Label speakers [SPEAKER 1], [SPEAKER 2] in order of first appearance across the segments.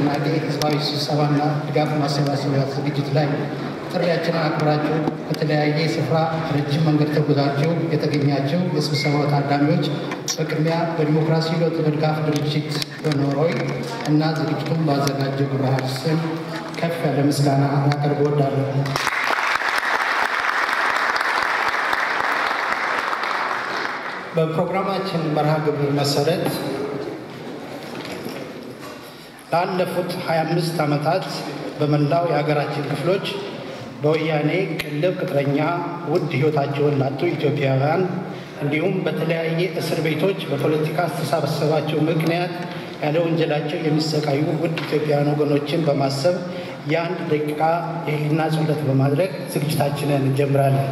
[SPEAKER 1] ንቅናቄ ህዝባዊ ስብሰባና ድጋፍ ማሰባሰቢያ ዝግጅት ላይ ጥሪያችንን አክብራችሁ ከተለያየ ስፍራ ረጅም መንገድ ተጉዛችሁ የተገኛችሁ የስብሰባው ታዳሚዎች በቅድሚያ በዲሞክራሲ ለውጥ በድጋፍ ድርጅት በኖሮይ እና ዝግጅቱን ባዘጋጀው ግብረ ኃይል ስም ከፍ ያለ ምስጋና ላቀርብ እወዳለሁ። በፕሮግራማችን መርሃ ግብር መሰረት ላለፉት 25 ዓመታት በመላው የሀገራችን ክፍሎች በወያኔ ቅልብ ቅጥረኛ ውድ ሕይወታቸውን ላጡ ኢትዮጵያውያን እንዲሁም በተለያየ እስር ቤቶች በፖለቲካ አስተሳሰባቸው ምክንያት ያለ ወንጀላቸው የሚሰቃዩ ውድ ኢትዮጵያውያን ወገኖችን በማሰብ የአንድ ደቂቃ የህሊና ጸሎት በማድረግ ዝግጅታችንን እንጀምራለን።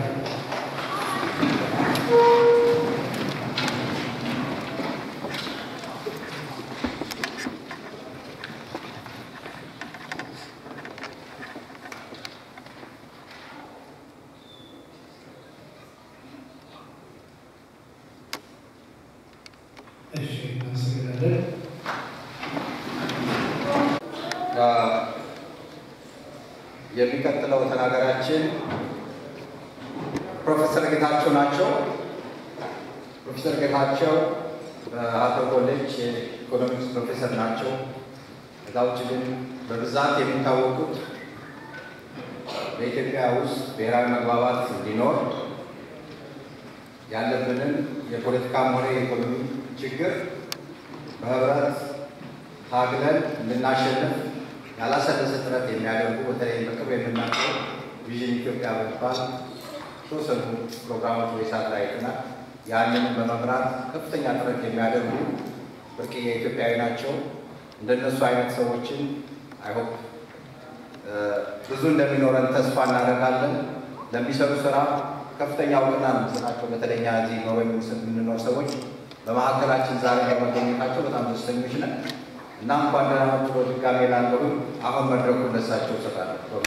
[SPEAKER 1] እሺ፣ እናመሰግናለን።
[SPEAKER 2] የሚቀጥለው ተናጋሪያችን ፕሮፌሰር ጌታቸው ናቸው። ፕሮፌሰር ጌታቸው በአቶ ኮሌጅ የኢኮኖሚክስ ፕሮፌሰር ናቸው። ከዛ ውጭ ግን በብዛት የሚታወቁት በኢትዮጵያ ውስጥ ብሔራዊ መግባባት እንዲኖር ያለብንን የፖለቲካም ሆነ የኢኮኖሚ ችግር በህብረት ታግለን እንድናሸንፍ ያላሰለሰ ጥረት የሚያደርጉ በተለይ በቅርብ የምናውቀው ቪዥን ኢትዮጵያ በሚባል የተወሰኑ ፕሮግራሞች ወይ ሳተላይትና ያንን በመምራት ከፍተኛ ጥረት የሚያደርጉ ብርቅዬ ኢትዮጵያዊ ናቸው። እንደነሱ አይነት ሰዎችን አይሆፕ ብዙ እንደሚኖረን ተስፋ እናደርጋለን። ለሚሰሩ ስራ ከፍተኛ እውቅና ነው የምንሰጣቸው። በተለይ እኛ እዚህ ኖርዌይ የምንኖር ሰዎች በመካከላችን ዛሬ በመገኘታቸው በጣም ደስተኞች ነን እና እንኳን ደህና መጡ በድጋሜ ላለሁ አሁን መድረኩን ለሳቸው እሰጣለሁ።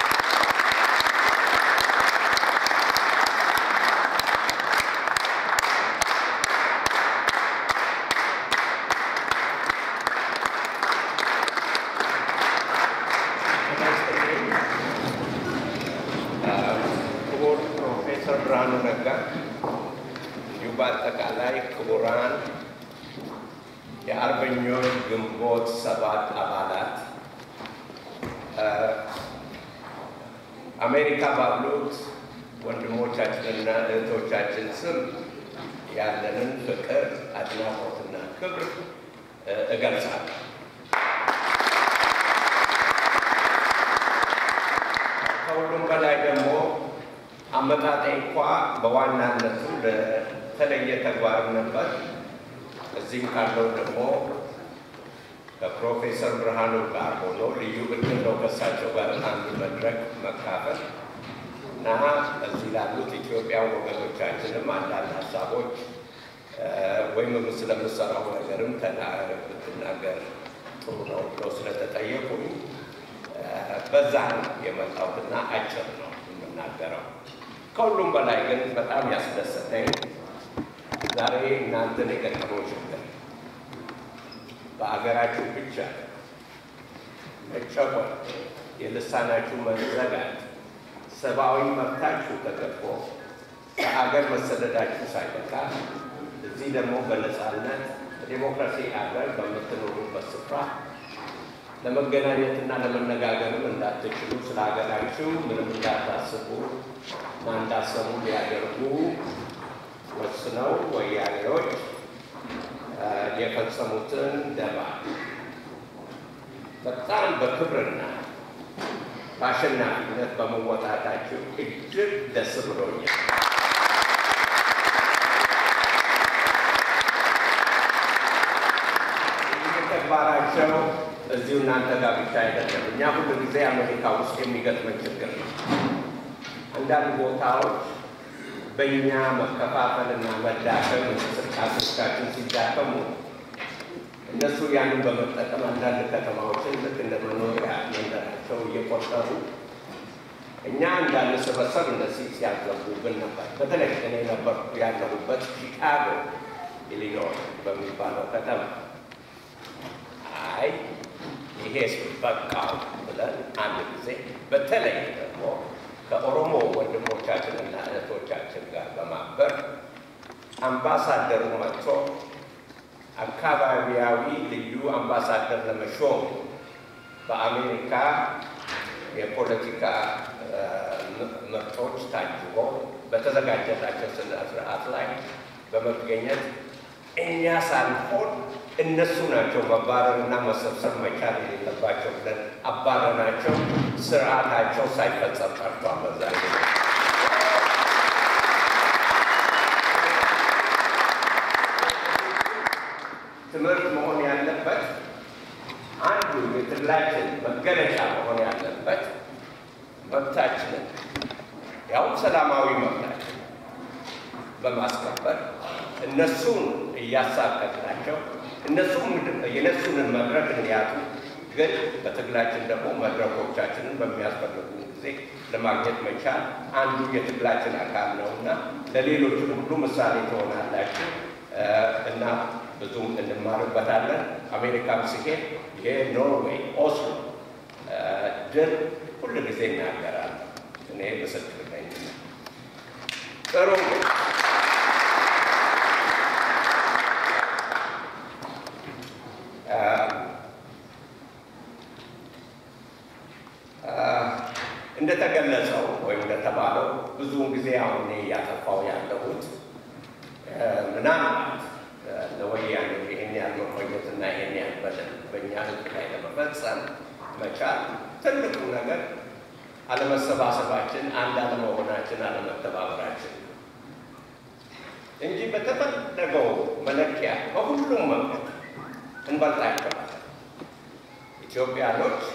[SPEAKER 3] ክቡር ፕሮፌሰር ብርሃኑ ነጋ እንዲሁም በአጠቃላይ ክቡራን የአርበኞች ግንቦት ሰባት አባላት አሜሪካ ባሉት ወንድሞቻችንና እህቶቻችን ስም ያለንን ፍቅር፣ አድናቆትና ክብር እገልጻለሁ። ከሁሉም በላይ ደግሞ አመጣጤ እንኳ በዋናነቱ ለተለየ ተግባር ነበር። እዚህም ካለው ደግሞ ከፕሮፌሰር ብርሃኑ ጋር ሆኖ ልዩ እድል ነው ከእሳቸው ጋር አንድ መድረክ መካፈል እና እዚህ ላሉት ኢትዮጵያ ወገኖቻችንም አንዳንድ ሀሳቦች ወይም ስለምሰራው ነገርም ብትናገር ጥሩ ነው ብለው ስለተጠየቁኝ በዛ ነው የመጣሁትና አጭር ነው የምናገረው። ከሁሉም በላይ ግን በጣም ያስደሰተኝ ዛሬ እናንተን የገጠመው ችግር በአገራችሁ ብቻ መጨቆን፣ የልሳናችሁ መዘጋት፣ ሰብአዊ መብታችሁ ተገፎ ከአገር መሰደዳችሁ ሳይበቃ እዚህ ደግሞ በነፃነት በዲሞክራሲ አገር በምትኖሩበት ስፍራ ለመገናኘትና ለመነጋገርም እንዳትችሉ ስለ ሀገራችሁ ምንም እንዳታስቡ እና እንዳሰቡ ሊያደርጉ ወስነው ወያኔዎች የፈጸሙትን ደባ በጣም በክብርና በአሸናፊነት በመወጣታችሁ እጅግ ደስ ብሎኛል። ይህ ተግባራቸው እዚሁ እናንተ ጋር ብቻ አይደለም። እኛ ሁሉ ጊዜ አሜሪካ ውስጥ የሚገጥመን ችግር ነው። አንዳንድ ቦታዎች በእኛ መከፋፈልና መዳከም እንቅስቃሴዎቻችን ሲዳከሙ እነሱ ያንን በመጠቀም አንዳንድ ከተማዎችን ልክ እንደ መኖሪያ መንደራቸው እየቆጠሩ እኛ እንዳንሰበሰብ እንደዚህ ሲያዘጉብን ነበር። በተለይ እኔ ነበርኩ ያለሁበት ቺካጎ ኢሊኖይ በሚባለው ከተማ አይ ይሄስ በቃው ብለን አንድ ጊዜ በተለይ ደግሞ ከኦሮሞ ወንድሞቻችንና እህቶቻችን ጋር በማበር አምባሳደሩ መጥቶ አካባቢያዊ ልዩ አምባሳደር ለመሾም በአሜሪካ የፖለቲካ ምርጦች ታጅቦ በተዘጋጀላቸው ስነ ስርዓት ላይ በመገኘት እኛ ሳንሆን እነሱ ናቸው መባረርና መሰብሰብ መቻል የሌለባቸው ብለን አባረናቸው። ስርዓታቸው ሳይፈጸም ቀርቷል። በዛ ትምህርት መሆን ያለበት አንዱ የትግላችን መገለጫ መሆን ያለበት መብታችንን ያውም ሰላማዊ መብታችን በማስከበር እነሱን እያሳቀቅናቸው እነሱም የነሱንን መድረክ እንዲያጡ ግን በትግላችን ደግሞ መድረኮቻችንን በሚያስፈልጉ ጊዜ ለማግኘት መቻል አንዱ የትግላችን አካል ነው እና ለሌሎቹ ሁሉ ምሳሌ ትሆናላችሁ እና ብዙ እንማርበታለን። አሜሪካም ሲሄድ የኖርዌይ ኦስሎ ድል ሁል ጊዜ እናገራለን። እኔ ምስክር ነኝ። ጥሩ እንደተገለጸው ወይም እንደተባለው ብዙውን ጊዜ አሁን እኔ እያጠፋው ያለሁት ምናልባት ለወያኔ ይህን ያህል መቆየትና ይህን ያህል በደል በእኛ ሕዝብ ላይ ለመፈጸም መቻል ትልቁ ነገር አለመሰባሰባችን፣ አንድ አለመሆናችን፣ አለመተባበራችን እንጂ በተፈለገው መለኪያ በሁሉም መንገድ እንበልጣቸዋለን። ኢትዮጵያኖች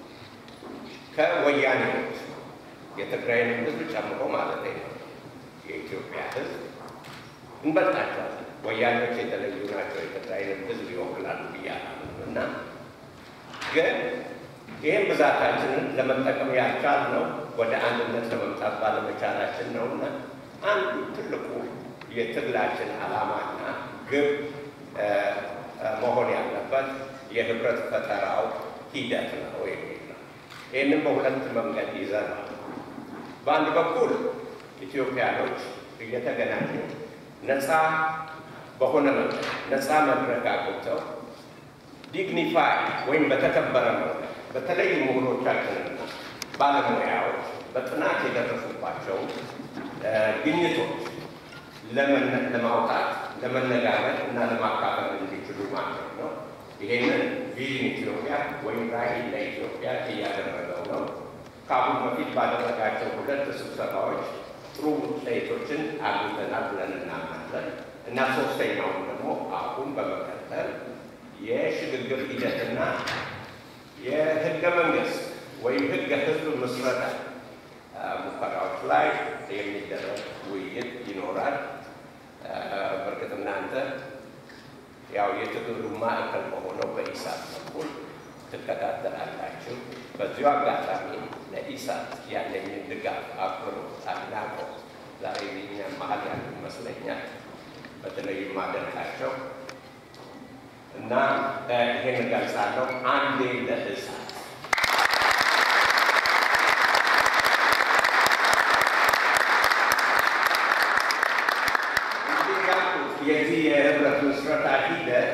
[SPEAKER 3] ከወያኔዎች የትግራይን ሕዝብ ጨምሮ ማለት ነው የኢትዮጵያ ሕዝብ እንበልጣቸዋለን። ወያኔዎች የተለዩ ናቸው፣ የትግራይን ሕዝብ ይወክላሉ ብያለሁ እና ግን ይህም ብዛታችንን ለመጠቀም ያልቻልነው ወደ አንድነት ለመምጣት ባለመቻላችን ነው እና አንዱ ትልቁ የትግላችን ዓላማና ግብ መሆን ያለበት የህብረት ፈጠራው ሂደት ነው የሚል ነው። ይህንም በሁለት መንገድ ይዘናል። በአንድ በኩል ኢትዮጵያኖች እየተገናኙ ነፃ በሆነ መንገድ ነፃ መድረክ አግኝተው ዲግኒፋይ ወይም በተከበረ መንገድ በተለይ ምሁሮቻችንና ባለሙያዎች በጥናት የደረሱባቸው ግኝቶች ለማውጣት ለመነጋገር እና ለማካፈል እንዲችሉ ማድረግ ነው። ይሄንን ቪዥን ኢትዮጵያ ወይም ራዕይ ለኢትዮጵያ እያደረገው ነው። ከአሁን በፊት ባደረጋቸው ሁለት ስብሰባዎች ጥሩ ውጤቶችን አግኝተናል ብለን እናምናለን እና ሶስተኛውን ደግሞ አሁን በመቀጠል የሽግግር ሂደትና የህገ መንግስት ወይም ህገ ህዝብ ምስረታ ሙከራዎች ላይ የሚደረግ ውይይት ይኖራል። በእርግጥ እናንተ ያው የትግሉ ማዕከል በሆነው በኢሳት በኩል ትከታተላላችሁ። በዚሁ አጋጣሚ ለኢሳት ያለኝን ድጋፍ፣ አክብሮት፣ አድናቆት ዛሬ እኛ መሀል ያሉ ይመስለኛል በተለይም ማደንቃቸው እና ይሄን እገልጻለሁ። አንዴ ለእሳት የዚህ የህብረት ምስረታ ሂደት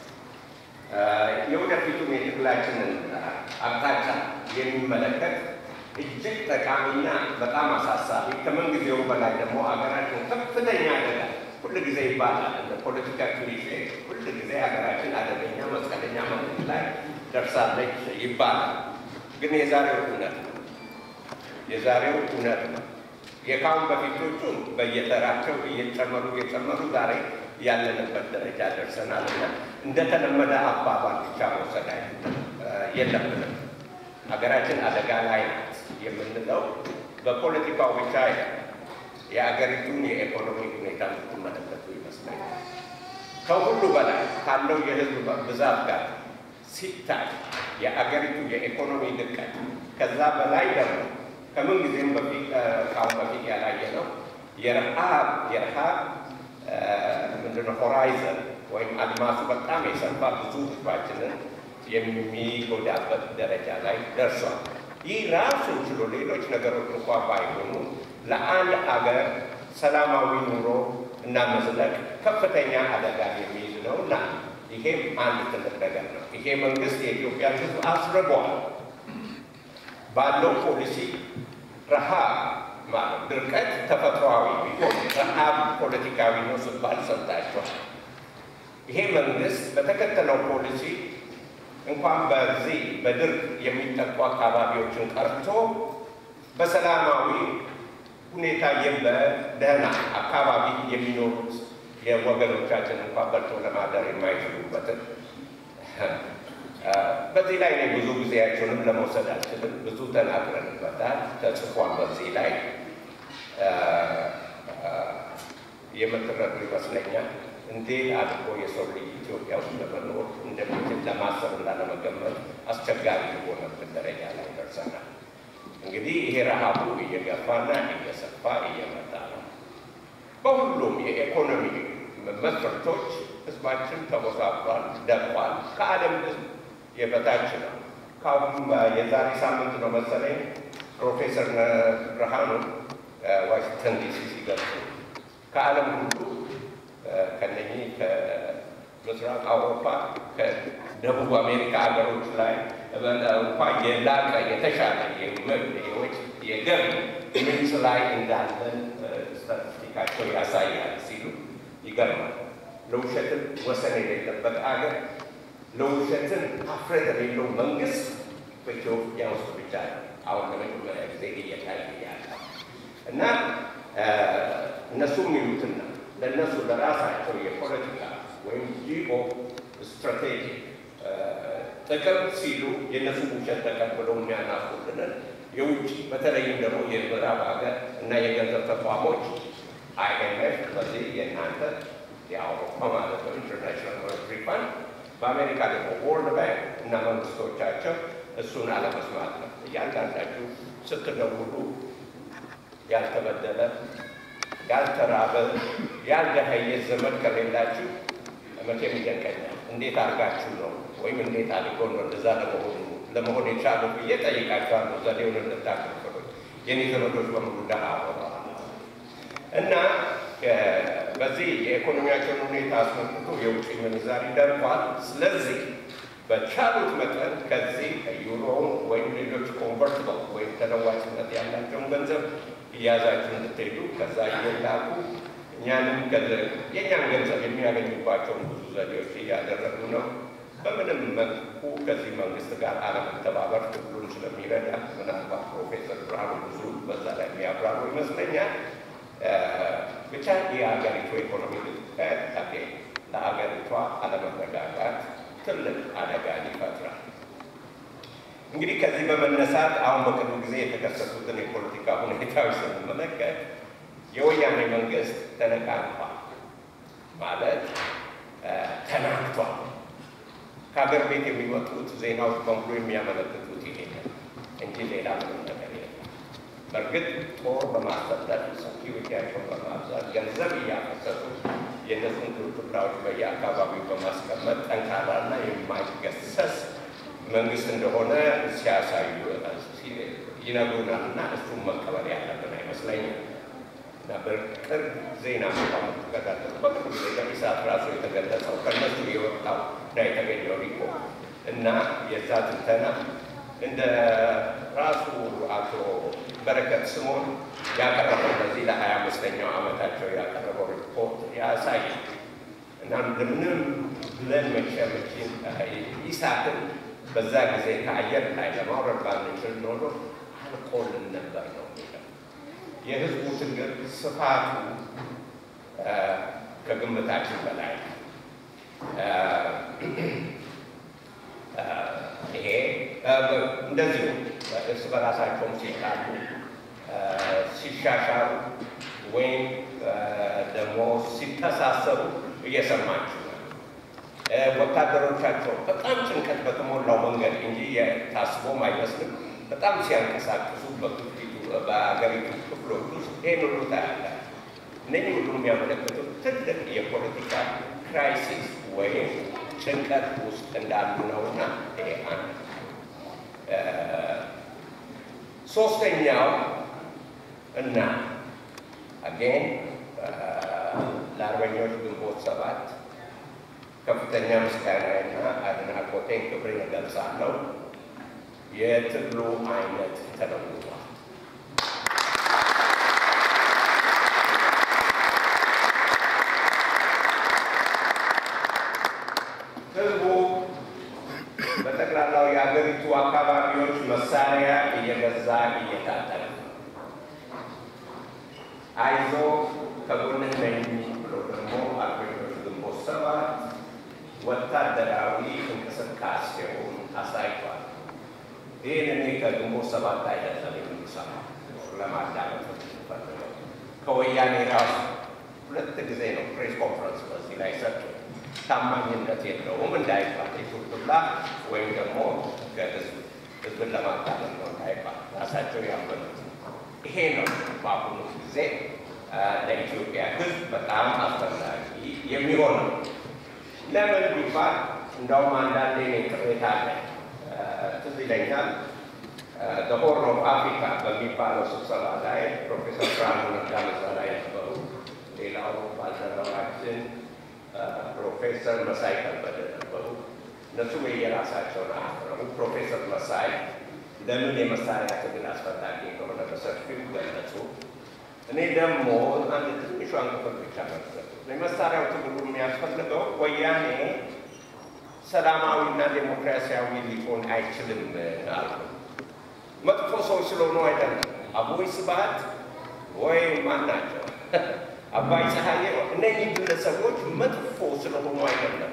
[SPEAKER 3] የወደፊቱም የትግላችንን አቅጣጫ የሚመለከት እጅግ ጠቃሚና በጣም አሳሳቢ ከምን ጊዜው በላይ ደግሞ ሀገራችን ከፍተኛ አደጋ ሁል ጊዜ ይባላል እንደ ፖለቲካ ክሊሼ ሁል ጊዜ ሀገራችን አደገኛ መስቀለኛ መንገድ ላይ ደርሳለች ይባላል። ግን የዛሬው እውነት ነው። የዛሬው እውነት ነው። የካሁን በፊቶቹን በየተራቸው እየጨመሩ እየጨመሩ ዛሬ ያለንበት ደረጃ ደርሰናል እና እንደተለመደ አባባል ብቻ መውሰድ የለብንም። ሀገራችን አደጋ ላይ ናት የምንለው በፖለቲካው ብቻ አይደለም። የአገሪቱን የኢኮኖሚ ሁኔታ የምትመለከቱ ይመስለኛል። ከሁሉ በላይ ካለው የህዝብ ብዛት ጋር ሲታይ የአገሪቱ የኢኮኖሚ ድቀት ከዛ በላይ ደግሞ ከምን ጊዜም በፊት ከአሁን በፊት ያላየ ነው የረሃብ የረሃብ ምንድነው ሆራይዘን ወይም አድማሱ በጣም የሰፋ ብዙ ህዝባችንን የሚጎዳበት ደረጃ ላይ ደርሷል። ይህ ራሱን ችሎ ሌሎች ነገሮች እንኳ ባይሆኑ ለአንድ አገር ሰላማዊ ኑሮ እና መዝለቅ ከፍተኛ አደጋ የሚይዝ ነው እና ይሄም አንድ ትልቅ ነገር ነው። ይሄ መንግስት የኢትዮጵያ ሕዝብ አስርቧል ባለው ፖሊሲ ረሃብ ማለት ድርቀት ተፈጥሯዊ ቢሆን ረሃብ ፖለቲካዊ ነው ሲባል ሰምታችኋል። ይሄ መንግስት በተከተለው ፖሊሲ እንኳን በዚህ በድርቅ የሚጠቁ አካባቢዎችን ቀርቶ በሰላማዊ ሁኔታ በደህና አካባቢ የሚኖሩት የወገኖቻችን እንኳን በልቶ ለማደር የማይችሉበትን በዚህ ላይ እኔ ብዙ ጊዜያቸውንም ለመውሰድ አልችልም። ብዙ ተናግረንበታል፣ ተጽፏል። በዚህ ላይ የምትረዱ ይመስለኛል። እንዴት አድርጎ የሰው ልጅ ኢትዮጵያ ውስጥ ለመኖር እንደሚችል ለማሰብ እና ለመገመት አስቸጋሪ የሆነበት ደረጃ ላይ ደርሰናል። እንግዲህ ይሄ ረሃቡ እየገፋና እየሰፋ እየመጣ ነው። በሁሉም የኢኮኖሚ መስፈርቶች ህዝባችን ተጎሳቅሏል፣ ደቋል። ከዓለም ህዝብ የበታች ነው። ካሁን የዛሬ ሳምንት ነው መሰለኝ ፕሮፌሰር ብርሃኑ ዋሽንግተን ዲሲ ሲገልጹ ከዓለም ሁሉ ከነኚህ ከምስራቅ አውሮፓ ከደቡብ አሜሪካ ሀገሮች ላይ እንኳ የላቀ የተሻለ የገቢ ምንጭ ላይ እንዳለን ስታቲስቲካቸው ያሳያል ሲሉ ይገርማል። ለውሸትን ወሰን የሌለበት አገር ለውሸትን ሀፍረት የሌለው መንግስት በኢትዮጵያ ውስጥ ብቻ አሁን ለመጀመሪያ ጊዜ እየታየ ያለ እና እነሱ የሚሉትን ነው ለእነሱ ለራሳቸው የፖለቲካ ወይም ጂኦ ስትራቴጂ ጥቅም ሲሉ የእነሱ ውሸት ተቀብለው የሚያናፉልንን የውጭ በተለይም ደግሞ የምዕራብ ሀገር እና የገንዘብ ተቋሞች አይኤምኤፍ በዚህ የእናንተ የአውሮፓ ማለት ነው ኢንተርናሽናል ሞኔታሪ ፋንድ በአሜሪካ ደግሞ ወርልድ ባንክ እና መንግስቶቻቸው እሱን አለመስማት ነው። እያንዳንዳችሁ ስትደውሉ ያልተበደለ ያልተራበ ያልደኸየ ዘመድ ከሌላችሁ መቼም ይደንቀኛል። እንዴት አድርጋችሁ ነው ወይም እንዴት አድርጎ ነው እንደዛ ለመሆኑ ለመሆን የቻሉ ብዬ ጠይቃችኋለሁ። ዘዴውን እንድታከፍሉ የኔ ዘመዶች በሙሉ ደሃ ሆነዋል እና በዚህ የኢኮኖሚያቸውን ሁኔታ አስመልክቶ የውጭ ምንዛሪ ደርቋል። ስለዚህ በቻሉት መጠን ከዚህ ዩሮውን ወይም ሌሎች ኮንቨርትበል ወይም ተለዋጭነት ያላቸውን ገንዘብ እያዛችሁ እንድትሄዱ ከዛ እየላኩ እኛንም የእኛን ገንዘብ የሚያገኙባቸውን ብዙ ዘዴዎች እያደረጉ ነው። በምንም መልኩ ከዚህ መንግስት ጋር አለመተባበር ትግሉን ስለሚረዳ ምናልባት ፕሮፌሰር ብርሃኑ ብዙ በዛ ላይ የሚያብራሩ ይመስለኛል። ብቻ የሀገሪቱ ኢኮኖሚ ልጥቀት ለሀገሪቷ አለመረጋጋት ትልቅ አደጋን ይፈጥራል። እንግዲህ ከዚህ በመነሳት አሁን በቅርቡ ጊዜ የተከሰቱትን የፖለቲካ ሁኔታዎች ስንመለከት የወያኔ መንግስት ተነቃንቷል ማለት ተናግቷል። ከሀገር ቤት የሚወጡት ዜናዎች በሙሉ የሚያመለክቱት ይሄ እንጂ ሌላ ምንም ነገር የለም። በእርግጥ ጦር በማሰለፍ ሰኪሪቲያቸውን በማብዛት ገንዘብ እያፈሰሱ የእነሱን ክልክላዎች በየአካባቢው በማስቀመጥ ጠንካራና የማይገሰስ መንግስት እንደሆነ ሲያሳዩ ይነግሩናል እና እሱም መቀበል ያለብን አይመስለኝም። እና በቅርብ ዜና የምትከታተሉ በቅርብ ጊዜ በኢሳት ራሱ የተገለጸው ከእነሱ የወጣው እና የተገኘው ሪፖርት እና የዛ ትንተና እንደ ራሱ አቶ በረከት ስምኦን ያቀረበው በዚህ ለሀያ አምስተኛው ዓመታቸው ያቀረበው ሪፖርት ያሳያል እና እንደምንም ብለን መቼመችን ኢሳትን በዛ ጊዜ ከአየር ላይ ለማውረድ ባንችል ኖሮ አልቆልን ነበር ነው የሚለው። የህዝቡ ትግል ስፋቱ ከግምታችን በላይ ይሄ እንደዚሁ እርስ በራሳቸውም ሲጣሉ ሲሻሻሉ ወይም ደግሞ ሲተሳሰሩ እየሰማችሁ ነው። ወታደሮቻቸው በጣም ጭንቀት በተሞላው መንገድ እንጂ ታስቦም አይመስልም በጣም ሲያንቀሳቅሱ በአገሪቱ ክፍሎች ውስጥ ይህን ሁሉ ታያላችሁ። እነዚህ ሁሉ የሚያመለክቱት ትልቅ የፖለቲካ ክራይሲስ ወይም ጭንቀት ውስጥ እንዳሉ ነውና ይሄ አንድ ሶስተኛው እና አጌን ለአርበኞች ግንቦት ሰባት ከፍተኛ ምስጋናና አድናቆቴን ክብሬን እገልጻለሁ። የትግሉ አይነት ተለውጧል። ህዝቡ በጠቅላላው የሀገሪቱ አካባቢዎች መሳሪያ እየገዛ እየታጠቀ አይዞ ከጎንህ ነኝ ብሎ ደግሞ አርበኞች ግንቦት ሰባት ወታደራዊ እንቅስቃሴውን አሳይቷል። ይህን እኔ ከግንቦት ሰባት አይደለም የምንሰማው ለማዳመጥ ፈልገው ከወያኔ ራሱ ሁለት ጊዜ ነው ፕሬስ ኮንፈረንስ በዚህ ላይ ሰጡ። ታማኝነት የለውም እንዳይባል የቱርቱላ ወይም ደግሞ ከህዝብ ህዝብን ለማታለል ነው እንዳይባል ራሳቸው ያመኑት ይሄ ነው። በአሁኑ ጊዜ ለኢትዮጵያ ህዝብ በጣም አስፈላጊ የሚሆነው ለምን ቢባል እንደውም አንዳንዴ እኔ ቅሬታ አለ። ትዝ ይለኛል በሆርን ኦፍ አፍሪካ በሚባለው ስብሰባ ላይ ፕሮፌሰር ብርሃኑ ነጋ እዛ ላይ ነበሩ። ሌላው ባልደረባችን ፕሮፌሰር መሳይ ከበደ ነበሩ። እነሱም የየራሳቸውን አቅረቡ። ፕሮፌሰር መሳይ ለምን የመሳሪያ ትግል አስፈላጊ እንደሆነ በሰፊው ገለጹ። እኔ ደግሞ አንድ ትንሿን ክፍል ብቻ መለሱ። የመሳሪያው ትግሉ የሚያስፈልገው ወያኔ ሰላማዊና ዴሞክራሲያዊ ሊሆን አይችልም አሉ። መጥፎ ሰዎች ስለሆኑ አይደለም። አቦይ ስብሐት ወይ ማን ናቸው አባይ ፀሐዬ፣ እነዚህ ግለሰቦች መጥፎ ስለሆኑ አይደለም።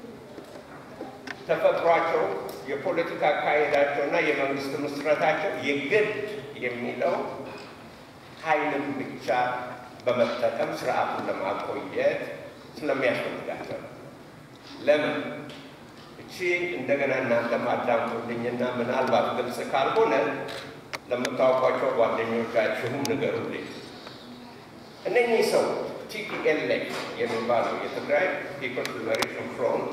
[SPEAKER 3] ተፈጥሯቸው፣ የፖለቲካ አካሄዳቸውና የመንግስት ምስረታቸው የግድ የሚለው ኃይልን ብቻ በመጠቀም ስርዓቱን ለማቆየት ስለሚያስፈልጋቸው ነው። ለምን እቺ እንደገና እናንተ ማዳምጡልኝና ምናልባት ግልጽ ካልሆነ ለምታውቋቸው ጓደኞቻችሁም ንገሩልኝ። እነኚህ ሰው ቲፒኤልኤፍ የሚባለው የትግራይ ፒፕልስ ሊበሬሽን ፍሮንት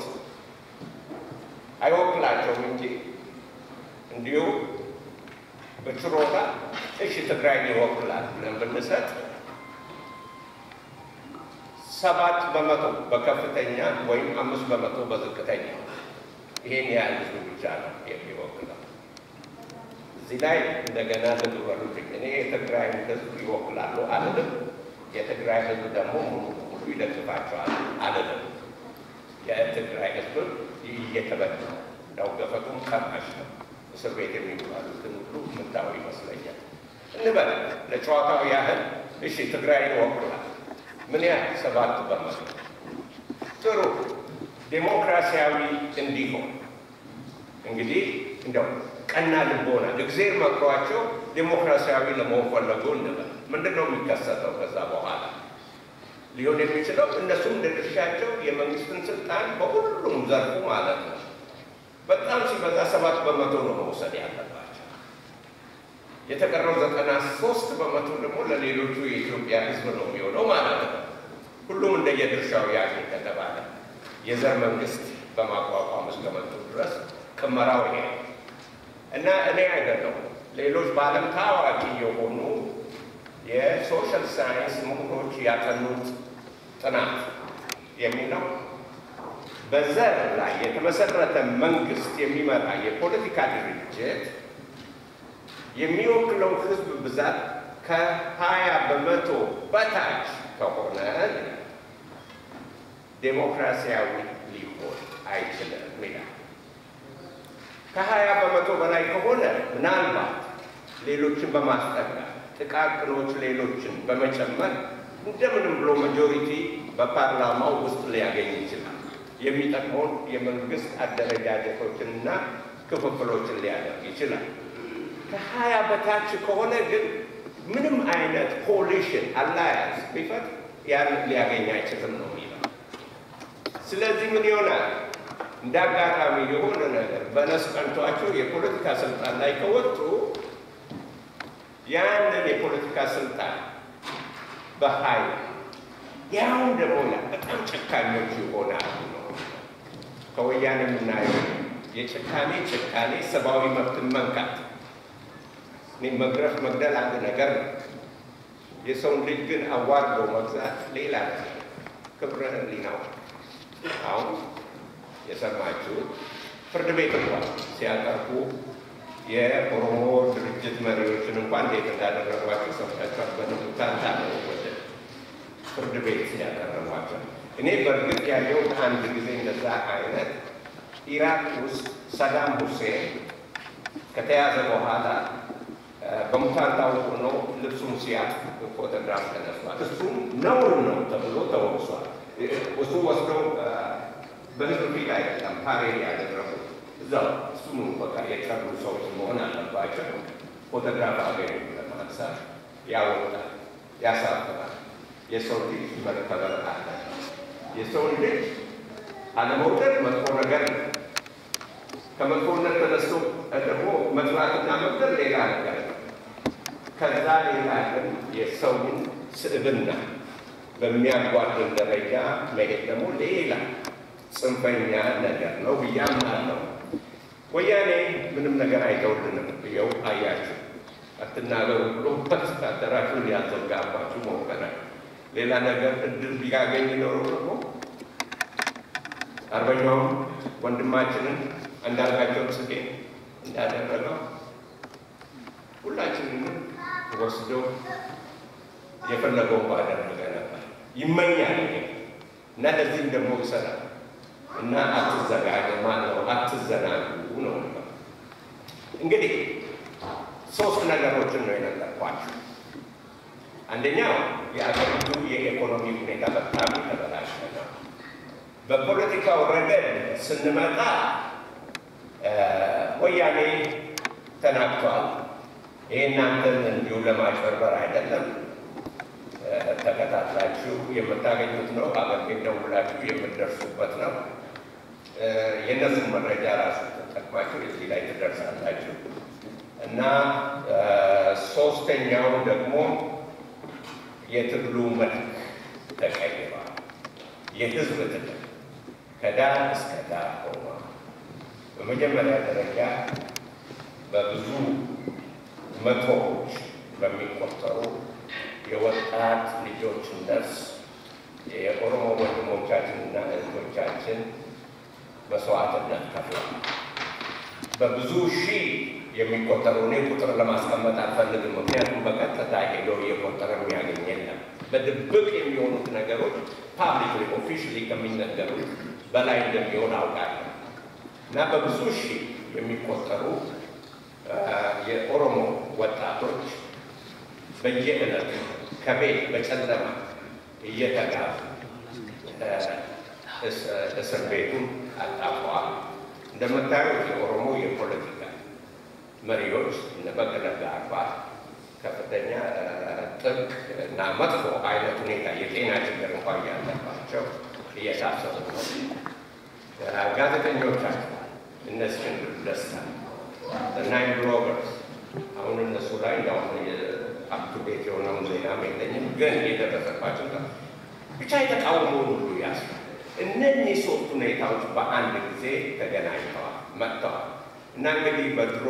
[SPEAKER 3] አይወክላቸውም እንጂ እንዲሁ በችሮታ እሺ ትግራይን ይወክላል ብለን ብንሰጥ ሰባት በመቶ በከፍተኛ ወይም አምስት በመቶ በዝቅተኛ ይሄን ያህል ህዝብ ብቻ ነው የሚወክለው። እዚህ ላይ እንደገና ልብ በሉልኝ። እኔ የትግራይን ህዝብ ይወክላሉ አልልም። የትግራይ ህዝብ ደግሞ ሙሉ ሙሉ ይደግፋቸዋል አልልም። የትግራይ ህዝብ እየተበደለ ነው፣ ገፈቱም ቀማሽ ነው። እስር ቤት የሚባሉትን ሁሉ ምታው ይመስለኛል። እንበል ለጨዋታው ያህል እሺ ትግራይን ይወክላል። ምን ያህል? ሰባት በመቶ። ጥሩ ዴሞክራሲያዊ እንዲሆን እንግዲህ እንደው ቀና ልቦና እግዜር መክሯቸው ዴሞክራሲያዊ ለመሆን ፈለጉ እንበል። ምንድን ነው የሚከሰተው? ከዛ በኋላ ሊሆን የሚችለው እነሱም እንደ ድርሻቸው የመንግስትን ስልጣን በሁሉም ዘርፉ ማለት ነው በጣም ሲበዛ ሰባት በመቶ ነው መውሰድ ያለባቸው። የተቀረው ዘጠና ሶስት በመቶ ደግሞ ለሌሎቹ የኢትዮጵያ ህዝብ ነው የሚሆነው ማለት ነው። ሁሉም እንደየድርሻው ያገኝ ከተባለ የዘር መንግስት በማቋቋም እስከመጡ ድረስ ቅመራው ይሄ ነው እና እኔ አይደለም ሌሎች በዓለም ታዋቂ የሆኑ የሶሻል ሳይንስ ምሁሮች ያጠኑት ጥናት የሚለው በዘር ላይ የተመሰረተ መንግስት የሚመራ የፖለቲካ ድርጅት የሚወክለው ህዝብ ብዛት ከሀያ በመቶ በታች ከሆነ ዴሞክራሲያዊ ሊሆን አይችልም ይላል። ከሀያ በመቶ በላይ ከሆነ ምናልባት ሌሎችን በማስጠጋት ጥቃቅኖች ሌሎችን በመጨመር እንደምንም ብሎ ማጆሪቲ በፓርላማው ውስጥ ሊያገኝ ይችላል። የሚጠቅመውን የመንግስት አደረጃጀቶችንና ክፍፍሎችን ሊያደርግ ይችላል። ከሀያ በታች ከሆነ ግን ምንም አይነት ኮሊሽን አላያንስ ቢፈት ያን ሊያገኝ አይችልም ነው የሚለው። ስለዚህ ምን ይሆናል? እንደ አጋጣሚ የሆነ ነገር በነስ ቀንቷቸው የፖለቲካ ስልጣን ላይ ከወጡ ያንን የፖለቲካ ስልጣን በኃይል ያው ደግሞ በጣም ጨካኞች ይሆናሉ ነው ከወያኔ የምናየው የጭካኔ ጭካኔ ሰብአዊ መብትን መንካት እኔ መግረፍ መግደል አንድ ነገር ነው። የሰውን ልጅ ግን አዋርዶ መግዛት ሌላ ነገር። ክብረ ሕሊናው አሁን የሰማችሁት ፍርድ ቤት እንኳን ሲያቀርቡ የኦሮሞ ድርጅት መሪዎችን እንኳን እንዴት እንዳደረጓቸው ሰምታችኋል። በንቡታንታ ነው ወደ ፍርድ ቤት ሲያቀረቧቸው። እኔ በእርግጥ ያየሁት አንድ ጊዜ እንደዛ አይነት ኢራቅ ውስጥ ሰዳም ሁሴን ከተያዘ በኋላ በሙታንታው ሆኖ ልብሱን ሲያጥ ፎቶግራፍ ተነስቷል። እሱም ነውር ነው ተብሎ ተወቅሷል። እሱ ወስዶ በህዝብ ፊት አይደለም ፓሬድ ያደረጉት እዛው እሱም በቃ የቀሩ ሰዎች መሆን አለባቸው። ፎቶግራፍ አገኙ ለማንሳት ያወጣል፣ ያሳፍራል። የሰው ልጅ መከበር አለ። የሰው ልጅ አለመውደድ መጥፎ ነገር ነው። ከመጥፎነት ተነስቶ ደግሞ መጥላትና መውደድ ሌላ ነገር ነው። ከዛ ሌላ ግን የሰውን ስዕብና በሚያጓድል ደረጃ መሄድ ደግሞ ሌላ ጽንፈኛ ነገር ነው ብዬ አምናለሁ። ወያኔ ምንም ነገር አይተውልንም። ይኸው አያችሁ፣ አትናገሩ ብሎ አደራችሁን ሊያዘጋባችሁ ሞከራል። ሌላ ነገር እድል ቢያገኝ ኖሮ ደግሞ አርበኛውም ወንድማችንን አንዳርጋቸው ጽጌ እንዳደረገው ሁላችንንም ወስዶ የፈለገውን ባደረገ ነበር። ይመኛል እና ለዚህም ደግሞ ይሰራል እና አትዘጋጀ ማነው አትዘናጉ ነው። እንግዲህ ሶስት ነገሮችን ነው የነገርኳችሁ። አንደኛው የአገሪቱ የኢኮኖሚ ሁኔታ በጣም የተበላሸ ነው። በፖለቲካው ረገድ ስንመጣ ወያኔ ተናግቷል። ይህ እናንተን እንዲሁ ለማጭበርበር አይደለም። ተከታትላችሁ የምታገኙት ነው። አገር ቤት ደውላችሁ የምትደርሱበት ነው። የእነሱን መረጃ ራሱ ተጠቅማችሁ እዚህ ላይ ትደርሳላችሁ። እና ሶስተኛው ደግሞ የትግሉ መልክ ተቀይሯል። የህዝብ ትግል ከዳር እስከ ዳር ሆኗል። በመጀመሪያ ደረጃ በብዙ መቶዎች በሚቆጠሩ የወጣት ልጆችን ነፍስ የኦሮሞ ወንድሞቻችንና እህቶቻችን መስዋዕትነት ከፍለዋል። በብዙ ሺህ የሚቆጠሩ እኔ ቁጥር ለማስቀመጥ አልፈልግም፣ ምክንያቱም በቀጥታ ሄዶ እየቆጠረ የሚያገኝ የለም። በድብቅ የሚሆኑት ነገሮች ፓብሊክ ኦፊሻሊ ከሚነገሩት በላይ እንደሚሆን አውቃለሁ እና በብዙ ሺህ የሚቆጠሩ የኦሮሞ ወጣቶች በየዕለቱ ከቤት በጨለማ እየተጋዙ እስር ቤቱን አጣፈዋል። እንደምታዩት የኦሮሞ የፖለቲካ መሪዎች እነ በቀለ ገርባ ከፍተኛ ጥብቅ እና መጥፎ አይነት ሁኔታ የጤና ችግር እንኳን ያለባቸው እየታሰሩ ነው። ጋዜጠኞቻቸው እነ እስክንድር ደስታ ናይን ብሎገርስ አሁን እነሱ ላይ እንዳሁን አፕቱዴት የሆነውን ዜናም የለኝም፣ ግን የደረሰባቸው ብቻ የተቃውሞውን ሁሉ ያስ እነዚህ ሶስት ሁኔታዎች በአንድ ጊዜ ተገናኝተዋል መጥተዋል እና እንግዲህ በድሮ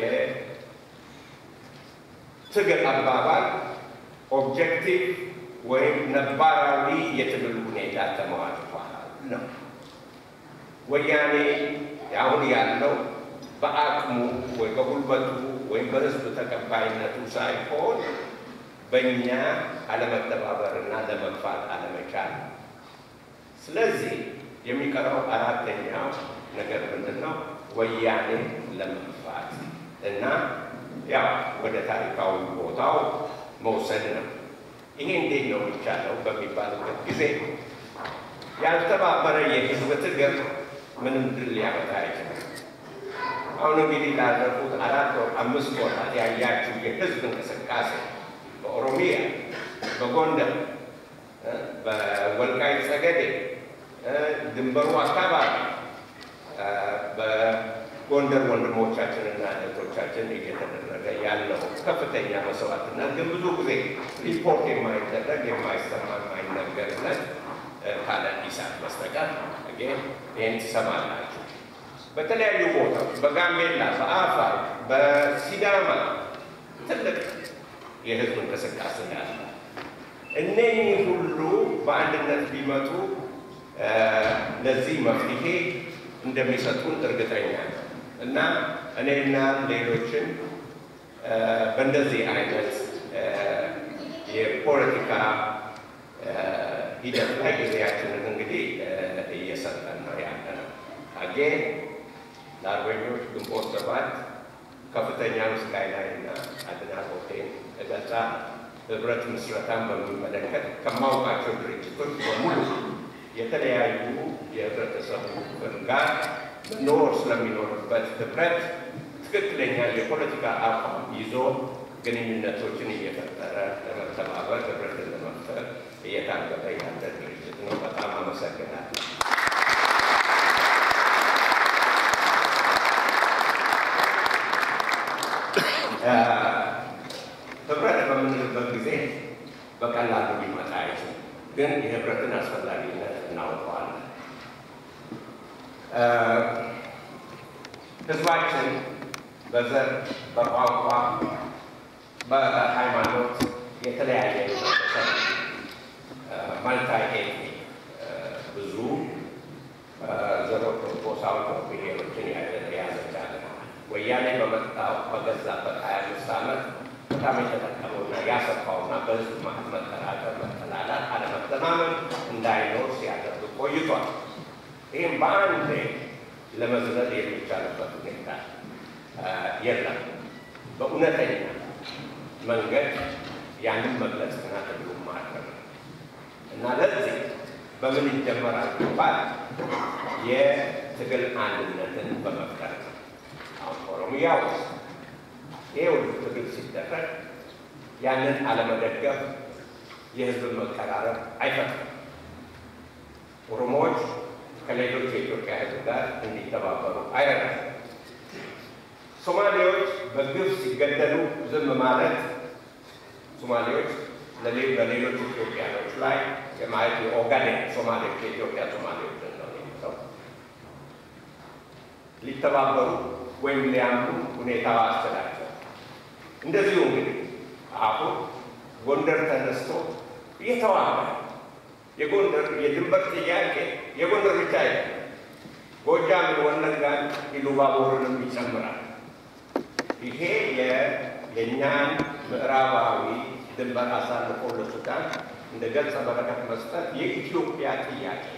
[SPEAKER 3] የትግል አባባል ኦብጀክቲቭ ወይም ነባራዊ የትግል ሁኔታ ተመዋጭቷል ነው። ወያኔ አሁን ያለው በአቅሙ ወይ በጉልበቱ ወይም በሕዝብ ተቀባይነቱ ሳይሆን በእኛ አለመተባበርና ለመግፋት አለመቻል። ስለዚህ የሚቀረው አራተኛው ነገር ምንድን ነው? ወያኔ ለመግፋት እና ያው ወደ ታሪካዊ ቦታው መውሰድ ነው። ይሄ እንዴት ነው የሚቻለው በሚባልበት ጊዜ ያልተባበረ የህዝብ ትግል ምንም ድል ሊያመጣ አይችልም። አሁን እንግዲህ ላለፉት አራት ወር አምስት ወራት ያያችሁ የህዝብ እንቅስቃሴ በኦሮሚያ፣ በጎንደር፣ በወልቃይት ጠገዴ፣ ድንበሩ አካባቢ በጎንደር ወንድሞቻችንና እህቶቻችን እየተደረገ ያለው ከፍተኛ መስዋዕትነት ግን ብዙ ጊዜ ሪፖርት የማይደረግ የማይሰማ የማይነገርለት ካለ ኢሳት በስተቀር ጊዜ ይህን ትሰማላችሁ። በተለያዩ ቦታዎች በጋምቤላ፣ በአፋር፣ በሲዳማ ትልቅ የህዝብ እንቅስቃሴ ያለ እነኚህ ሁሉ በአንድነት ቢመጡ ለዚህ መፍትሄ እንደሚሰጡን እርግጠኛ ነው እና እኔና ሌሎችን በእንደዚህ አይነት የፖለቲካ ሂደት ላይ ጊዜያችንን እንግዲህ እየሰጠን ነው ያለ ነው። አጌ ለአርበኞች ግንቦት ሰባት ከፍተኛ ምስጋና እና አድናቆቴን እገልጻ ህብረት ምስረታን በሚመለከት ከማውቃቸው ድርጅቶች በሙሉ የተለያዩ የህብረተሰቡ ክፍል ጋር መኖር ስለሚኖርበት ህብረት ትክክለኛ የፖለቲካ አቋም ይዞ ግንኙነቶችን እየፈጠረ ለመተባበር ህብረትን ለመፍጠር እየታገለ ያለ ድርጅት ነው። በጣም አመሰግናለሁ። ህብረት በምንልበት ጊዜ በቀላሉ ሊመጣ አይችልም፣ ግን የህብረትን አስፈላጊነት እናውቀዋለን። ህዝባችን በዘር፣ በቋንቋ፣ በሃይማኖት የተለያየ ህብረተሰብ ማልታይ ኤትኒክ ብዙ ዘሮች፣ ጎሳዎች፣ ብሔሮችን የያዘች ሀገር ወያኔ በመጣው በገዛበት ሀያ አምስት ዓመት በጣም የተጠቀመውና ያሰፋውና በህዝብ መሀል መጠራጠር፣ መጠላላት፣ አለመተማመን እንዳይኖር ሲያደርግ ቆይቷል። ይህም በአንዴ ለመዝለል የሚቻልበት ሁኔታ የለም። በእውነተኛ መንገድ ያንን መግለጽና ትግሉም ማድረግ ነው እና ለዚህ በምን ይጀመራል ቢባል የትግል አንድነትን በመፍጠር ነው። አሁን ኦሮሚያ ውስጥ ይህ ሁሉ ትግል ሲደረግ ያንን አለመደገፍ የህዝብን መቀራረብ አይፈጥርም። ኦሮሞዎች ከሌሎች የኢትዮጵያ ህዝብ ጋር እንዲተባበሩ አይረዳም። ሶማሌዎች በግፍ ሲገደሉ ዝም ማለት ሶማሌዎች በሌሎች ኢትዮጵያኖች ላይ የማለት የኦጋዴን ሶማሌዎች የኢትዮጵያ ሶማሌዎች ነው የሚለው ሊተባበሩ ወይም ሊያምኑ ሁኔታው አስችላቸው። እንደዚሁ እንግዲህ አሁን ጎንደር ተነስቶ እየተዋጋ የጎንደር የድንበር ጥያቄ የጎንደር ብቻ አይደለም፣ ጎጃምን፣ ወለጋን፣ ኢሉባቦርንም ይጨምራል። ይሄ የእኛን ምዕራባዊ ድንበር አሳልፎ ለሱዳን እንደ ገጸ በረከት መስጠት የኢትዮጵያ ጥያቄ ነው።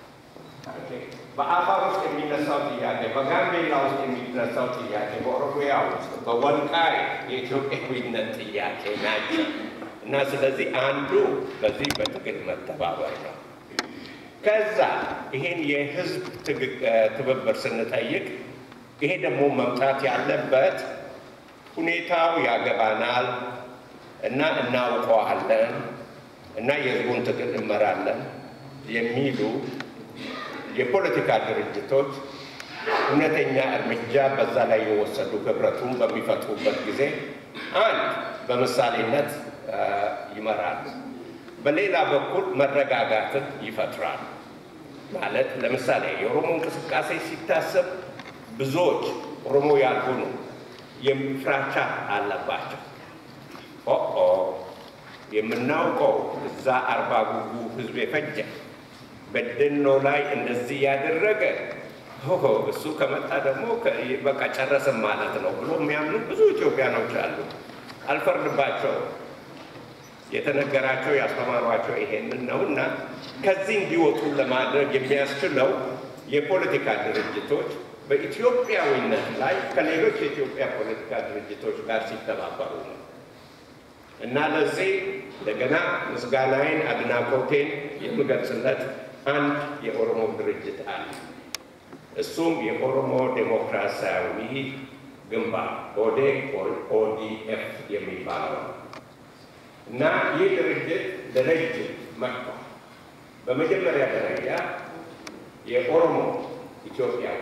[SPEAKER 3] በአፋር ውስጥ የሚነሳው ጥያቄ፣ በጋምቤላ ውስጥ የሚነሳው ጥያቄ፣ በኦሮሚያ ውስጥ በወልቃይ የኢትዮጵያዊነት ጥያቄ ናቸው እና ስለዚህ አንዱ በዚህ በትግል መተባበር ነው። ከዛ ይሄን የህዝብ ትብብር ስንጠይቅ ይሄ ደግሞ መምጣት ያለበት ሁኔታው ያገባናል እና እናውቀዋለን እና የህዝቡን ትግል እንመራለን የሚሉ የፖለቲካ ድርጅቶች እውነተኛ እርምጃ በዛ ላይ የወሰዱ ህብረቱን በሚፈጥሩበት ጊዜ አንድ በምሳሌነት ይመራሉ፣ በሌላ በኩል መረጋጋትን ይፈጥራል። ማለት ለምሳሌ የኦሮሞ እንቅስቃሴ ሲታሰብ ብዙዎች ኦሮሞ ያልሆኑ ፍራቻ አለባቸው። ኦኦ የምናውቀው እዛ አርባ ጉጉ ህዝብ የፈጀ በደኖ ላይ እንደዚህ ያደረገ እሱ ከመጣ ደግሞ በቃ ጨረስም ማለት ነው ብሎ የሚያምኑ ብዙ ኢትዮጵያኖች አሉ። አልፈርድባቸው። የተነገራቸው ያስተማሯቸው ይሄንን ነው እና ከዚህ እንዲወጡ ለማድረግ የሚያስችለው የፖለቲካ ድርጅቶች በኢትዮጵያዊነት ላይ ከሌሎች የኢትዮጵያ ፖለቲካ ድርጅቶች ጋር ሲተባበሩ ነው እና ለዚህ እንደገና ምስጋናዬን አድናቆቴን የምገልጽለት አንድ የኦሮሞ ድርጅት አለ። እሱም የኦሮሞ ዴሞክራሲያዊ ግንባር ኦዴግ ኦዲኤፍ የሚባለው እና ይህ ድርጅት ለረጅም መጥቷል። በመጀመሪያ ደረጃ የኦሮሞ ኢትዮጵያዊ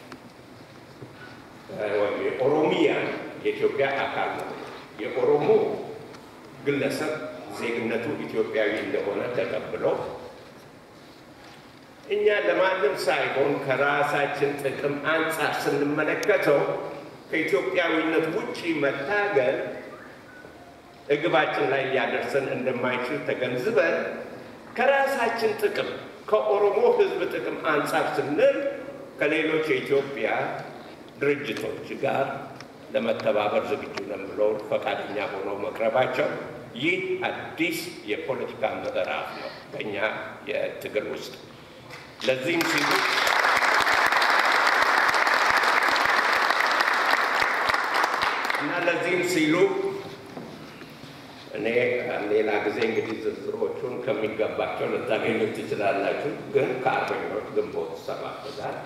[SPEAKER 3] ወይም የኦሮሚያ የኢትዮጵያ አካል ነው። የኦሮሞ ግለሰብ ዜግነቱ ኢትዮጵያዊ እንደሆነ ተቀብሎ እኛ ለማንም ሳይሆን ከራሳችን ጥቅም አንጻር ስንመለከተው ከኢትዮጵያዊነት ውጪ መታገል እግባችን ላይ ሊያደርሰን እንደማይችል ተገንዝበን ከራሳችን ጥቅም ከኦሮሞ ሕዝብ ጥቅም አንጻር ስንል ከሌሎች የኢትዮጵያ ድርጅቶች ጋር ለመተባበር ዝግጁ ነን ብለው ፈቃደኛ ሆነው መቅረባቸው ይህ አዲስ የፖለቲካ ምዕራፍ ነው በእኛ የትግል ውስጥ። ለዚህም ሲሉ እና ለዚህም ሲሉ እኔ ሌላ ጊዜ እንግዲህ ዝርዝሮቹን ከሚገባቸው ልታገኙት ትችላላችሁ። ግን ከአርበኞች ግንቦት ሰባት ጋር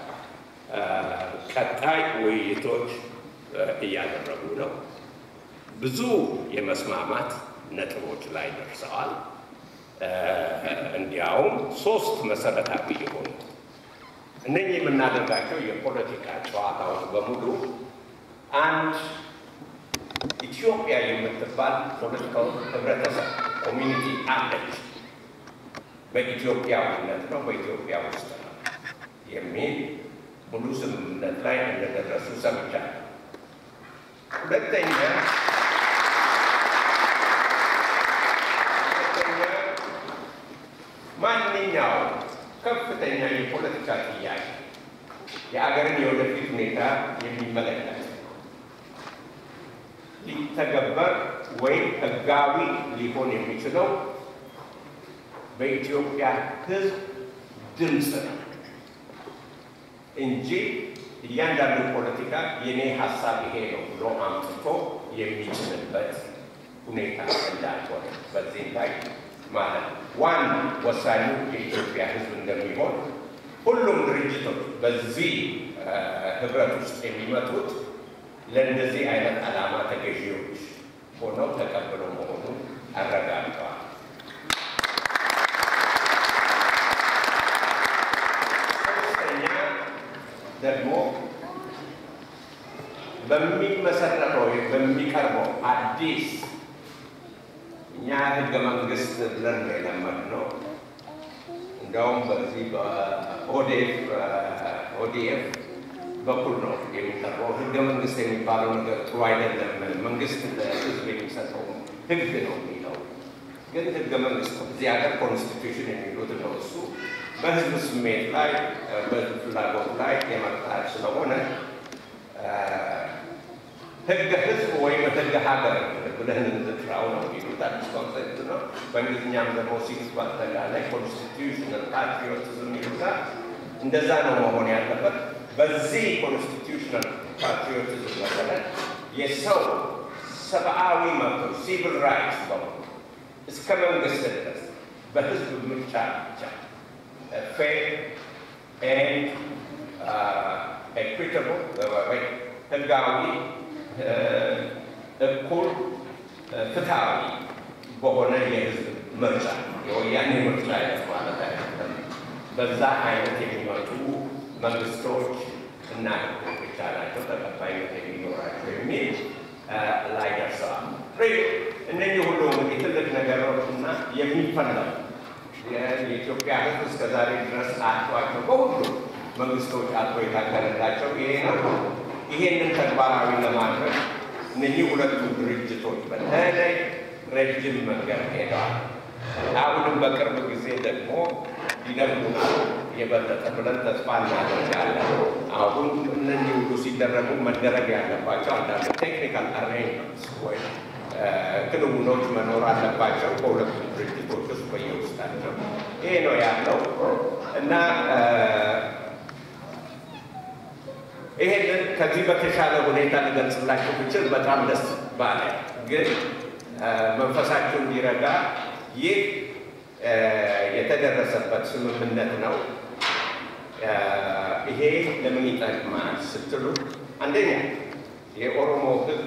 [SPEAKER 3] ቀጣይ ውይይቶች እያደረጉ ነው። ብዙ የመስማማት ነጥቦች ላይ ደርሰዋል። እንዲያውም ሶስት መሰረታዊ የሆኑ እነኚህ የምናደርጋቸው የፖለቲካ ጨዋታዎች በሙሉ አንድ ኢትዮጵያ የምትባል ፖለቲካው ህብረተሰብ ኮሚኒቲ አለች፣ በኢትዮጵያዊነት ነው፣ በኢትዮጵያ ውስጥ ነው የሚል ሙሉ ስምምነት ላይ እንደደረሱ ሰምቻለሁ። ሁለተኛ ሁለተኛ ማንኛውም ከፍተኛ የፖለቲካ ጥያቄ የአገርን የወደፊት ሁኔታ የሚመለከት ሊተገበር ወይም ህጋዊ ሊሆን የሚችለው በኢትዮጵያ ህዝብ ድምፅ ነው እንጂ እያንዳንዱ ፖለቲካ የኔ ሀሳብ ይሄ ነው ብሎ አምጥቶ የሚችልበት ሁኔታ እንዳልሆነ በዚህ ላይ ማለት ዋና ወሳኙ የኢትዮጵያ ህዝብ እንደሚሆን ሁሉም ድርጅቶች በዚህ ህብረት ውስጥ የሚመጡት ለእንደዚህ አይነት ዓላማ ተገዢዎች ሆነው ተቀብለው መሆኑን አረጋግጠዋል። ሶስተኛ ደግሞ በሚመሰረተው በሚቀርበው አዲስ እኛ ህገ መንግስት ብለን ነው የለመድነው። እንዲያውም በዚህ በኦዴፍ ኦዲኤፍ በኩል ነው የሚቀርበው። ህገ መንግስት የሚባለው ነገር ጥሩ አይደለም፣ መንግስት ለህዝብ የሚሰጠው ህግ ነው የሚለው ግን ህገ መንግስት ነው። እዚህ ሀገር ኮንስቲቱሽን የሚሉት ነው። እሱ በህዝብ ስሜት ላይ በህዝብ ፍላጎት ላይ የመጣ ስለሆነ ህገ ህዝብ ወይም ህገ ሀገር ብለን እንጥራው ነው የሚሉት አዲስ ኮንሰፕት ነው። በእንግሊዝኛም ደግሞ ሲክስ በአጠቃላይ ኮንስቲቱሽናል ፓትሪዮቲዝም ይሉታል። እንደዛ ነው መሆን ያለበት። በዚህ ኮንስቲቱሽናል ፓትሪዮቲዝም መሰረት የሰው ሰብአዊ መብቶች ሲቪል ራይትስ በሙሉ እስከ መንግስት ድረስ በህዝብ ምርጫ ብቻ ፌር ኤንድ ኤኩዊታብል ወይ ህጋዊ እኩል ፍትሃዊ በሆነ የህዝብ ምርጫ የወያኔ ምርጫ አይነት ማለት አይደለም። በዛ አይነት የሚመጡ መንግስቶች እና ህጎች ብቻ ናቸው ተቀባይነት የሚኖራቸው የሚል ላይ ደርሰዋል። እነዚህ ሁሉ እንግዲህ ትልቅ ነገሮች እና የሚፈለጉ የኢትዮጵያ ህዝብ እስከዛሬ ድረስ አጥቷቸው በሁሉ መንግስቶች አጥቶ የታገለላቸው ይሄ ነው። ይሄንን ተግባራዊ ለማድረግ እነዚህ ሁለቱ ድርጅቶች በተለይ ረጅም መንገድ ሄደዋል። አሁንም በቅርብ ጊዜ ደግሞ ይደግሙናል የበለጠ ብለን ተስፋ እናደርጋለን። አሁን እነዚህ ሁሉ ሲደረጉ መደረግ ያለባቸው አንዳንድ ቴክኒካል አሬንጅመንትስ ወይም ክንውኖች መኖር አለባቸው በሁለቱም ድርጅቶች ውስጥ በየውስጣቸው። ይሄ ነው ያለው እና ይሄንን ከዚህ በተሻለ ሁኔታ ሊገልጽላቸው ብችል በጣም ደስ ባለ። ግን መንፈሳቸው እንዲረጋ ይህ የተደረሰበት ስምምነት ነው። ይሄ ለምን ይጠቅማል ስትሉ፣ አንደኛ የኦሮሞ ሕዝብ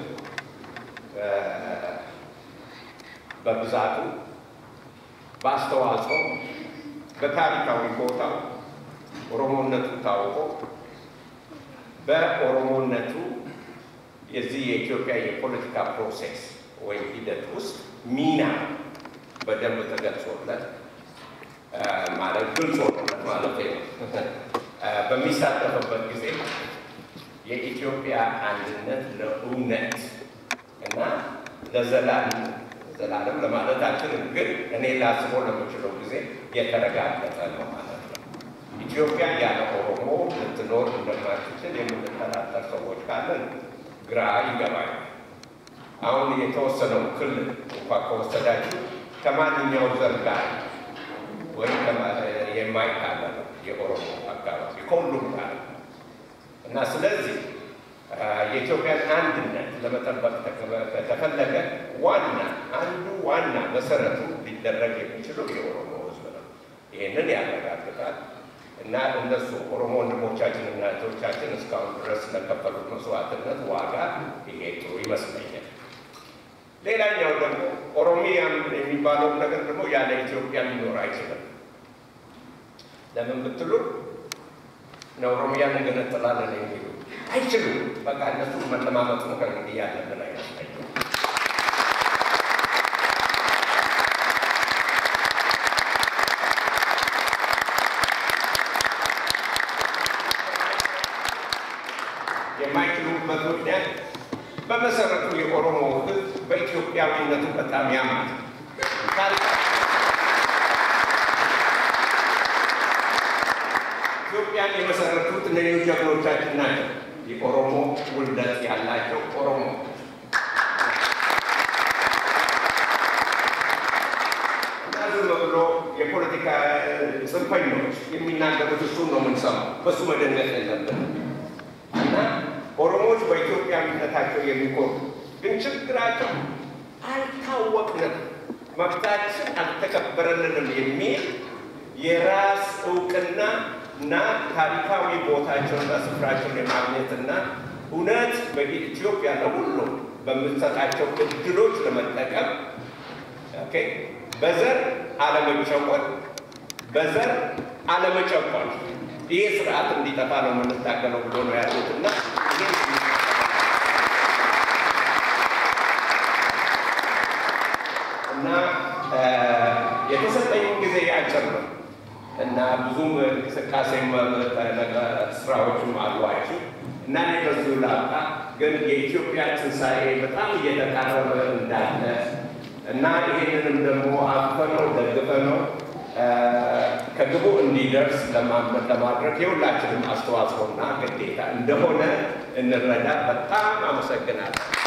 [SPEAKER 3] በብዛቱ በአስተዋጽኦ በታሪካዊ ቦታው ኦሮሞነቱ ታውቆ በኦሮሞነቱ የዚህ የኢትዮጵያ የፖለቲካ ፕሮሴስ ወይም ሂደት ውስጥ ሚና በደንብ ተገልጾለት ማለት ግልጽ ሆኖለት ማለት ነው በሚሳተፍበት ጊዜ የኢትዮጵያ አንድነት ለእውነት እና ለዘላለም ዘላለም ለማለት አልችልም፣ ግን እኔ ላስቦ ለምችለው ጊዜ የተረጋገጠ ነው ማለት ነው። ኢትዮጵያ ያለ ኦሮሞ ልትኖር እንደማትችል የምንጠራጠር ሰዎች ካለን ግራ ይገባል። አሁን የተወሰነው ክልል እንኳ ከወሰዳችሁ ከማንኛው ዘር ጋር ወይም የማይካለል የኦሮሞ አካባቢ ከሁሉም ጋር እና ስለዚህ የኢትዮጵያን አንድነት ለመጠበቅ ከተፈለገ ዋና አንዱ ዋና መሰረቱ ሊደረግ የሚችለው የኦሮሞ ሕዝብ ነው። ይህንን ያረጋግጣል እና እነሱ ኦሮሞ ወንድሞቻችን እና እህቶቻችን እስካሁን ድረስ ለከፈሉት መስዋዕትነት ዋጋ ይሄ ጥሩ ይመስለኛል። ሌላኛው ደግሞ ኦሮሚያን የሚባለው ነገር ደግሞ ያለ ኢትዮጵያ ሊኖር አይችልም። ለምን ብትሉ ኦሮሚያን እንገነጥላለን የሚሉ አይችሉም። በቃ እነሱ መለማመጥ ነው ከእንግዲህ ያለብን አይመስለኝም። የማይችሉበት ምክንያት በመሰረቱ የኦሮሞ ሕዝብ በኢትዮጵያዊነቱ በጣም ያማል። ኢትዮጵያን የመሰረቱት እነዚህ ጀግኖቻችን ናቸው። የኦሮሞ ውልደት ያላቸው ኦሮሞ እና ዝም ብሎ የፖለቲካ ጽንፈኞች የሚናገሩት እሱን ነው የምንሰማው። በሱ መደነቅ የለብን እና ኦሮሞዎች በኢትዮጵያዊነታቸው የሚኮሩ ግን ችግራቸው አልታወቅንም፣ መብታችን አልተከበረልንም የሚል የራስ እውቅና እና ታሪካዊ ቦታቸውና ስፍራቸውን የማግኘትና እውነት በኢትዮጵያ ለሁሉም በምትሰጣቸው እድሎች ለመጠቀም በዘር አለመጨቆን፣ በዘር አለመጨቆን ይህ ስርዓት እንዲጠፋ ነው የምንታገለው ብሎ ነው ያሉት እና እና የተሰጠኝ ጊዜ አጭር ነው እና ብዙም እንቅስቃሴም ስራዎችም አሏችሁ እና እኔ በዚሁ ላብቃ። ግን የኢትዮጵያ ትንሣኤ በጣም እየተቃረበ እንዳለ እና ይህንንም ደግሞ አቅፈነው ደግፈነው ከግቡ እንዲደርስ ለማድረግ የሁላችንም አስተዋጽኦና ግዴታ እንደሆነ እንረዳ። በጣም አመሰግናለሁ።